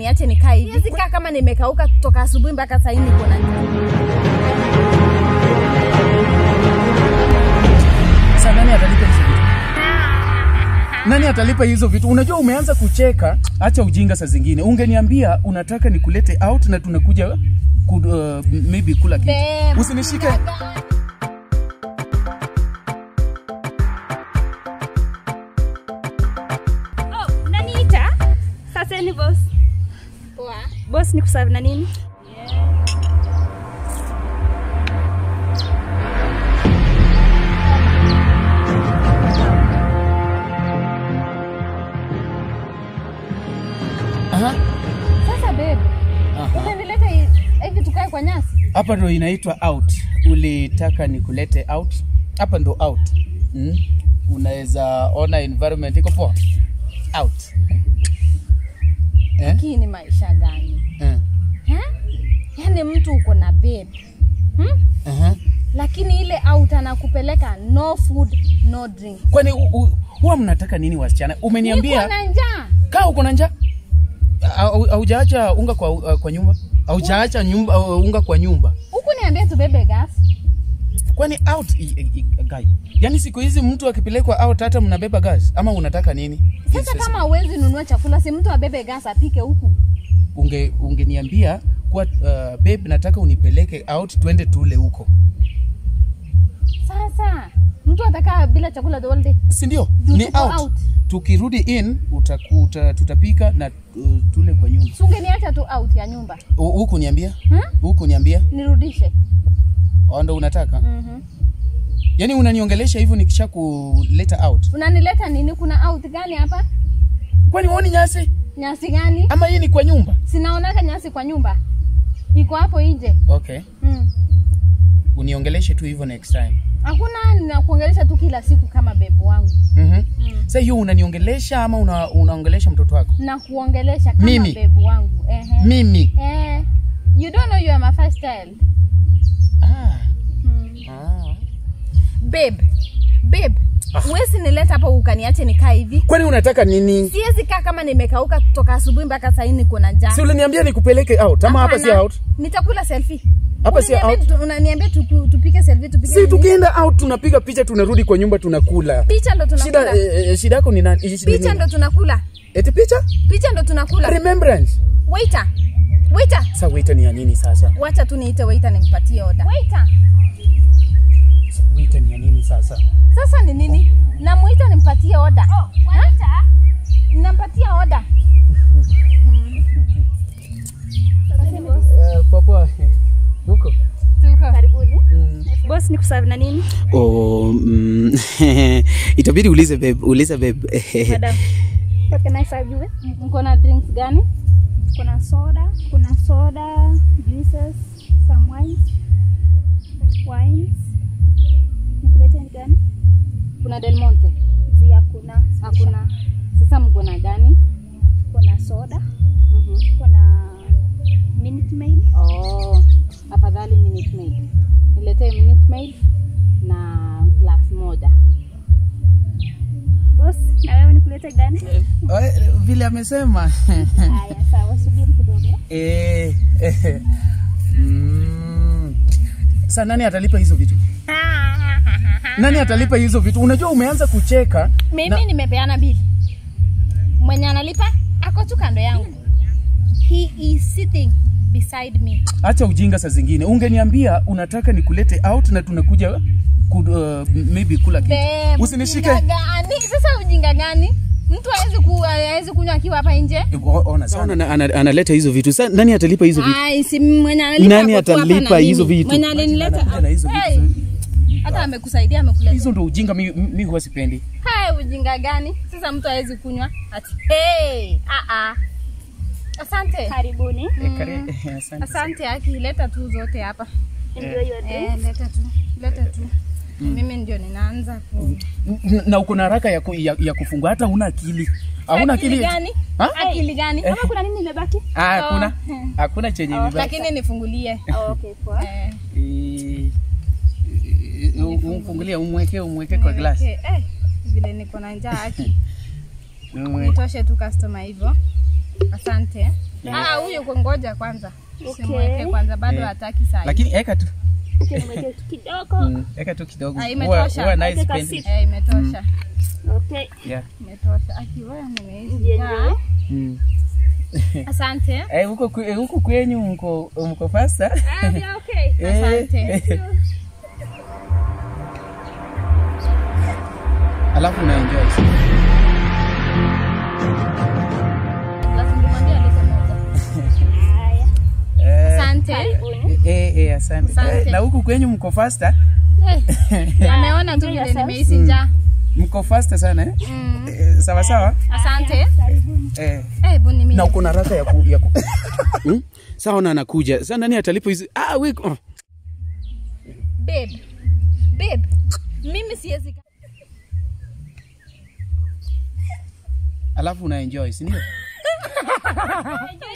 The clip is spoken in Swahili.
ukaniache nikae hivi. Siwezi kaa kama nimekauka kutoka asubuhi mpaka saa hii niko na njaa. Sasa nani atalipa hizo vitu? Nani atalipa hizo vitu? Unajua umeanza kucheka, acha ujinga saa zingine. Ungeniambia unataka nikulete out na tunakuja ku, uh, maybe kula kitu. Babe, Usinishike. Oh, unaniita? Sasa ni boss. Poa. Boss ni kuserve na nini? Aha. Sasa babe, Aha. umenileta hi- hivi tukae kwa nyasi? Hapa ndo inaitwa out. Ulitaka nikulete out? Hapa ndo out. Mm? Unaweza ona environment iko poa. Out. Eh? Hii ni maisha gani? Eh. Ha? Yaani mtu uko na babe. Hmm? Aha. Lakini ile out anakupeleka no food, no drink. Kwani u- u- huwa mnataka nini wasichana? Niko Umeniambia na njaa. kaa uko na njaa Au- haujaacha unga kwa, uh, kwa nyumba haujaacha nyumba uh, unga kwa nyumba Huku niambia tubebe gas. kwani out i, i, i, guy yani siku hizi mtu akipelekwa out hata mnabeba gas ama unataka nini Sasa Yes, kama huwezi nunua chakula, si mtu abebe gas apike huku. unge ungeniambia kuwa uh, babe nataka unipeleke out twende tule huko Sasa mtu atakaa bila chakula the whole day. si ndio Juu ni tuko out. out. tukirudi in utakuta tutapika na uh, tule kwa nyumba Si ungeniacha tu out ya nyumba. Hu- huku niambia Hmm? huku niambia Nirudishe. Au ndo unataka Mhm. yani unaniongelesha hivyo nikisha kuleta out Unanileta nini? Kuna out gani hapa? kwani uoni nyasi Nyasi gani? ama hii ni kwa nyumba Sinaonaka nyasi kwa nyumba. Iko hapo nje. okay Mm. uniongeleshe tu hivyo next time Hakuna ninakuongelesha tu kila siku kama bebu wangu. mm-hmm. Sasa hiyo unaniongelesha ama una, unaongelesha mtoto wako Na kuongelesha kama Mimi? bebu wangu. Ehe. mimi Eh. You don't know you are my first child. ah. Mm. Ah. Babe. Babe. Huwezi nileta hapa ukaniache nikae hivi. kwani unataka nini Siwezi kaa kama nimekauka kutoka asubuhi mpaka saa hii niko na njaa. si uliniambia nikupeleke out ama hapa si Hapana. out Nitakula selfie. Hapa si Unaniambia out. tu- Unaniambia tuku- tupike selfie tupike si nini? tukienda out tunapiga picha tunarudi kwa nyumba tunakula Picha ndo shida tunakula. eh, eh, shida yako ni nani Shida Picha nini? ndo tunakula. eti picha Picha ndo tunakula. remembrance Waiter. Waiter. sasa waiter ni ya nini sasa Wacha tu niite waiter nimpatie order. Waiter. waiter ni ya nini sasa Sasa ni nini? Namuita nimpatie order. Oh, waiter. Nampatia order. uh, papa huko Tuko. Karibuni. Boss ni kuserve na nini? Oh, mm, itabidi ulize babe, ulize babe. Madam. What can I serve you with? Mko na drinks gani? Kuna soda, kuna soda, juices, some wines. Wines. Nikulete ni gani? Kuna Del Monte. Zi hakuna. Hakuna. Sasa mko na gani? Kuna soda, Mhm. kuna Minute Maid. Oh, afadhali Minute Maid. Niletee Minute Maid na glass moja. Boss, na wewe nikulete gani? Eh, vile amesema Haya, sawa, subiri kidogo. eh, eh, mm. Sasa nani atalipa hizo vitu nani atalipa hizo vitu unajua umeanza kucheka Mimi nimepeana bili. Mwenye analipa ako tu kando yangu. He is sitting beside me. acha ujinga saa zingine ungeniambia unataka nikulete out na tunakuja ku, uh, maybe kula kitu Babe, usinishike ujinga gani? Sasa ujinga gani? Mtu hawezi ku hawezi kunywa akiwa hapa nje. O- ona sana Ana- ana- analeta hizo vitu. Sasa nani atalipa hizo vitu? Ai, si mwenye analipa Nani ako tu hapa atalipa na mimi. hizo vitu? Mwenye alinileta. Anakuja na hizo Hey, vitu hata amekusaidia amekuleta. hizo ndo ujinga mi, mi huwa sipendi Hai, ujinga gani? Sasa mtu hawezi kunywa ati hey, ah ah. Asante. Karibuni. Eh, kare- eh, asante. Asante Aki, leta tu zote hapa. Enjoy your day. Eh, leta tu. Leta tu. Mimi ndio ninaanza ku N- na uko na haraka ya, ku, ya, ya kufungua hata una akili hauna Akili akili gani? Ha? Akili gani? Kama kuna nini imebaki? Ah, hakuna hakuna chenye vibaya. Lakini nifungulie. Oh, okay, poa. Eh. Eh, eh, umfungulie umweke umweke kwa glass Okay, eh, vile niko na njaa Aki. Umwe- Nitoshe tu customer hivyo. Asante. Ah, huyu kungoja kwanza. Simweke kwanza bado Eh. hataki saa hii. Lakini eka tu. Acha nimweke tu kidogo. Mm, eka tu kidogo. Ah, Huwa- imetosha. huwa nice Weka pendi. sit. Eh, imetosha. Okay. Yeah. Imetosha. Akiwa nimeishi. Ndiyo, njaa. ndiyo. Mm. Asante. Eh, huko kwe- eh, huko kwenyu mko mko faster. Ah, yeah, okay. Eh, Asante. eh. Alafu una enjoy. Lazima nimwambie alete moja. Haya. Eh, Asante. Karibuni. eh, eh, asante. Asante. Eh, na huku kwenyu mko faster? Eh, Ameona tu Enjoy vile yourself. nimeishi njaa. Mko faster sana eh? Mm. Eh, sawa sawa? Asante. Karibuni. Eh. Eh, buni mimi. Na uko na raka ya ku, ya ku. Hmm? Sawa na anakuja. Sasa nani atalipa hizi? Ah, we oh. Babe. Babe. Mimi siwezi Alafu una enjoy, si ndio? Enjoy